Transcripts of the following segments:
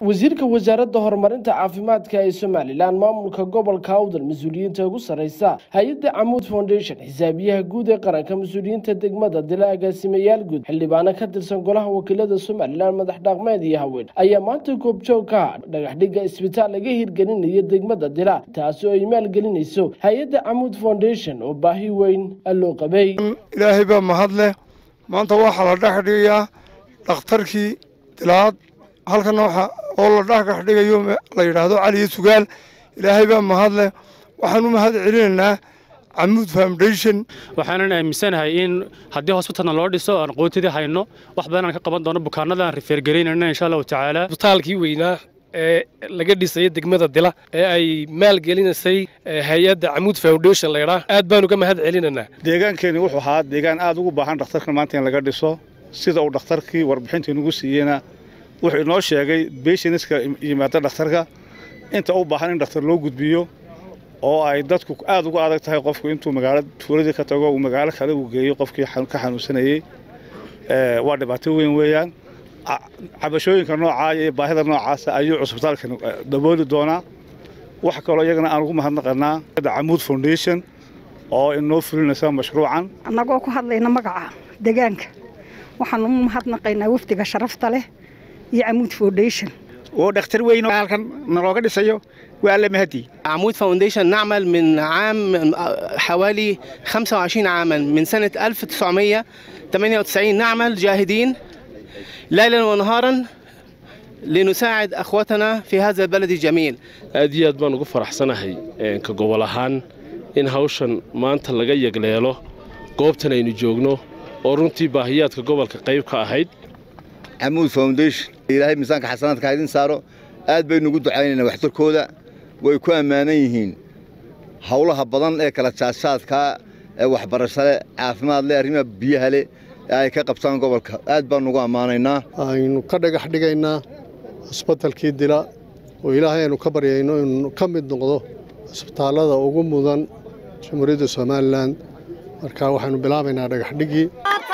wasiirka wasaaradda horumarinta caafimaadka ee somalilan maamulka gobolka awdal mas-uuliyiinta ugu sarreysa hay-adda camuud foundation xisaabiyaha guud ee qaranka mas-uuliyiinta degmada dila agaasimayaal guud xildhibaano ka tirsan golaha wakiilada somalilan madax dhaqmeed iyo haween ayaa maanta goobjoog ka ah dhagaxdhigga isbitaal laga hirgelinayo degmada dila taasi oo ay maalgelinayso hay-adda camuud foundation oo baahi weyn loo qabay ilaahay baa mahad leh maanta waxaa la dhex dhigayaa dhakhtarkii dilaad halkana waxa oo la dhagax dhigayo la yidhaahdo caliyo sugaal ilaahay baa mahad leh waxaan u mahad celinaynaa camuud foundation waxaanan aaminsanahay in haddii hosbitalna loo dhiso aan qootidii hayno wax badan aan ka qaban doono bukaanadaan rifeergelaynayna insha allahu tacaala isbitaalkii weynaa ee laga dhisayay degmada dila ee ay maalgelinaysay hay-adda camuud foundation laydhaa aad baanu ka mahad celinaynaa deegaankeeni wuxuu ahaa deegaan aad ugu baahan dhakhtarkan maanta in laga dhiso sida uu dhakhtarkii warbixinta inugu siiyeyna wuxuu inoo sheegay beshiniska yimaada dhakhtarka inta u baahan in dhakhtar loo gudbiyo oo ay dadku aad ugu adag tahay qofku intuu magaalo tuuladii ka tago uu magaalo kale uu geeyo qofkii ka xanuunsanayey waa dhibaato weyn weeyaan cabashooyinka noocaa iyo baahida noocaasa ayuu cusbitaalkan dabooli doonaa wax kaloo iyagana aan ugu mahadnaqanaa camuud foundation oo inoo fulinaysa mashruucan annagoo ku hadlayna magaca deegaanka waxaan u mahadnaqaynaa wafdiga sharafta leh iyo camuud foundation oo dhakhtar weyn halkan nalooga dhisayo waa alla mahadi عمود فاونديشن نعمل من عام حوالي 25 عاما من سنة 1998 نعمل جاهدين ليلا ونهارا لنساعد أخوتنا في هذا البلد الجميل aad iyo aad baan ugu faraxsanahay ka gobol ahaan in hawshan maanta laga yegleelo goobtan aynu joogno oo runtii baahiyaadka gobolka qayb ka ahayd camuud foundation ilaahay miisaanka xasanaadka ha idin saaro aad baynu ugu ducaynaynaa waxtarkooda way ku ammaanan yihiin howlaha badan ee kala jaadjaadkaa ee waxbarasho leh caafimaad leh arrimaha biyaha leh ee ay ka qabtaan gobolka aad baanu ugu ammaanaynaa aynu ka dhagax dhigaynaa cusbitalkii dila oo ilaahay aynu ka baryayno inuu ka mid noqdo cusbitaallada ugu mudan jamhuuriyadda somalilan marka waxaynu bilaabaynaa dhagaxdhiggii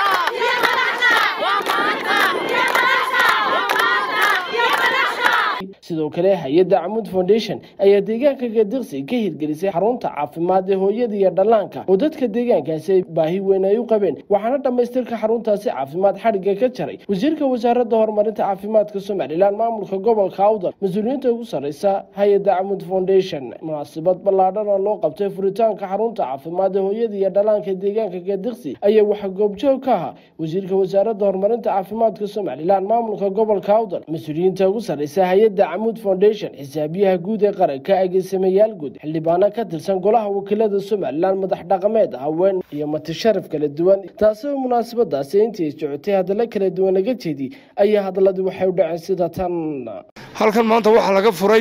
sidoo kale hay-adda camuud foundation ayaa deegaanka gadiqsi ka hirgelisay xarunta caafimaad ee hooyada iyo dhallaanka oo dadka deegaankaasi ay baahi weyn ay u qabeen waxaana dhammaystirka xaruntaasi caafimaad xadhigga ka jaray wasiirka wasaaradda horumarinta caafimaadka somalilan maamulka gobolka awdal mas-uuliyiinta ugu sarreysa hay-adda camuud foundation munaasabad ballaadhan oo loo qabtay furitaanka xarunta caafimaad ee hooyada iyo dhallaanka deegaanka gadiqsi ayaa waxaa goobjoog ka ahaa wasiirka wasaaradda horumarinta caafimaadka somalilan maamulka gobolka awdal mas-uuliyiinta ugu sarreysa hay-adda camuud foundation xisaabiyaha guud ee qaranka agaasimayaal guud xildhibaano ka tirsan golaha wakiilada somalilan madax dhaqameed haween iyo matasharaf kala duwan taasoo munaasabadaasi intii socotay hadalla kala duwan laga jeediyey ayaa hadalladii waxay u dhaceen sida tan halkan maanta waxaa laga furay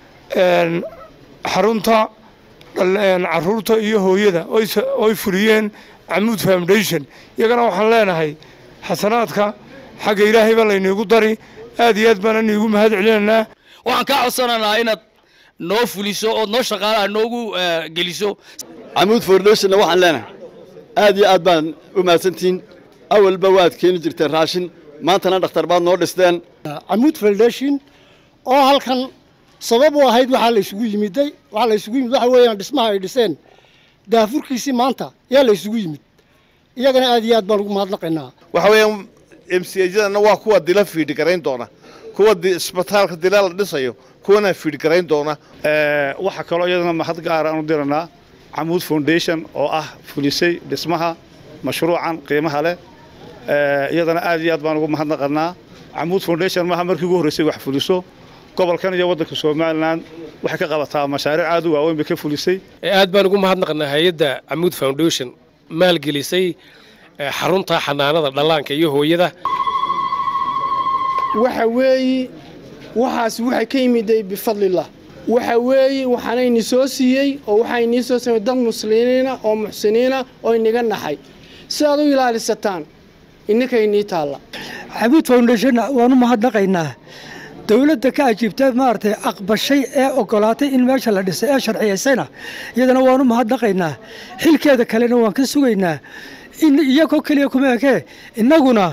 xarunta caruurta iyo hooyada oy fuliyeen camuud foundation iyagana waxaan leenahay xasanaadka xagga ilaahay baa layniigu dari aad iyo aad baana niigu mahad celinaynaa waxaan kaa codsanaynaa inaad noo fuliso ood noo shaqaalaha noogu geliso camuud foundationna waxaan leenahay aad iyo aad baan u mahadsantihiin awalba waad keeni jirteen raashin maantana dhakhtar baad noo dhisteen camuud foundation oo halkan sabab u ahayd waxaa la isugu yimiday waxaa la isugu yimid waxa weeyaan dhismaha ay dhiseen daafurkiisii maanta yaa la isugu yimid iyagana aad iyo aad baan ugu mahadnaqaynaa waxa weeyaan mcjadana waa kuwa dila fiidhi garayn doona kuwa isbitaalka dila la dhisayo kuwana fiidhi garayn doona waxaa kaloo iyadana mahad gaara aanu diranaa camuud foundation oo ah fulisay dhismaha mashruucan qiimaha leh iyadana aad iyo aad baan ugu mahadnaqanaa camuud foundation maaha markii ugu horreysay wax fuliso gobolkan iyo waddanka somalilan waxay ka qabataa mashaariic aad u waaweyn bay ka fulisay aad baan ugu mahadnaqnaa hay-adda camuud foundation maalgelisay xarunta xanaanada dhallaanka iyo hooyada waxa weeye waxaas waxay ka yimiday bifadlillah waxa weeye waxaanayni soo siiyey oo waxaynii soo samey dad muslimiina oo muxsiniina oo inaga naxay si aad u ilaalisataan inninkaynii taalla cabuud foundation waanu mahadnaqaynaa dowladda ka ajiibtay maaragtay aqbashay ee ogolaatay in meesha la dhisay ee sharciyaysayna iyadana waanu mahadnaqaynaa xilkeeda kalena waan ka sugaynaa in iyagoo keliya kuma ekee innaguna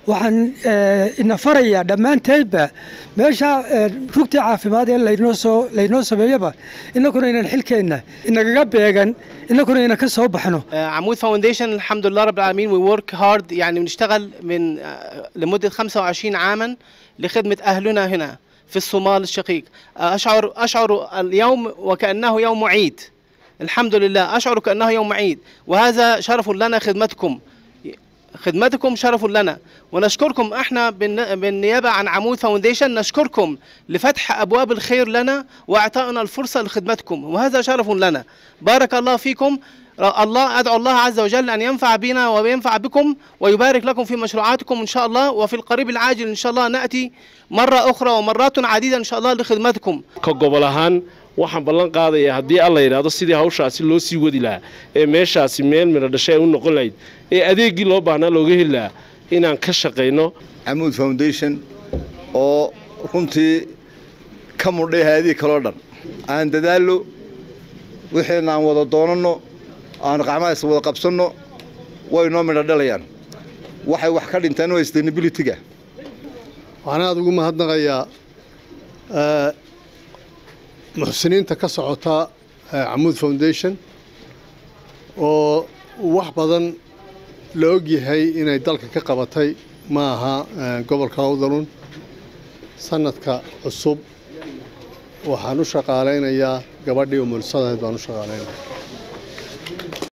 waxaan ina farayaa dhammaanteedba meesha rugtii caafimaad ee laynoo soo laynoo sameeyaba innakuna inaan xilkeenna inagaga beegan innakuna ina ka soo baxno عمود فاونديشن الحمد لله رب العالمين وي ورك هارد يعني بنشتغل من آه، لمده 25 عاما لخدمه اهلنا هنا في الصومال الشقيق آه، اشعر اشعر اليوم وكانه يوم عيد الحمد لله اشعر كانه يوم عيد وهذا شرف لنا خدمتكم خدمتكم شرف لنا ونشكركم احنا بالن- بالنيابه عن عمود فاونديشن نشكركم لفتح ابواب الخير لنا واعطائنا الفرصه لخدمتكم وهذا شرف لنا بارك الله فيكم ر- الله ادعو الله عز وجل ان ينفع بنا وينفع بكم ويبارك لكم في مشروعاتكم ان شاء الله وفي القريب العاجل ان شاء الله ناتي مره اخرى ومرات عديده ان شاء الله لخدمتكم ka gobol ahaan waxaan ballan qaadayaa haddii alla yidhaahdo sidii hawshaasi loo sii wadi lahaa ee meeshaasi meel midho dhashay ay u noqon lahayd ee adeeggii loo baahnaa looga heli lahaa inaan ka shaqayno camuud foundation oo runtii ka mudhay hay-adihii kaloo dhan aan dadaallo wixiina aan wada doonanno aan qacmahaas wada qabsanno way noo midho dhalayaan waxay wax ka dhinteen waa sustainability-ga waxaan aada ugu mahadnaqayaa eh, muxsiniinta ka socota eh, camuud foundation oo wax badan la ogyahay inay dalka ka qabatay ma aha eh, gobolka hawdalun sanadka cusub waxaan u shaqaalaynayaa gabadhii umulsadayd baan u shaqaalaynaya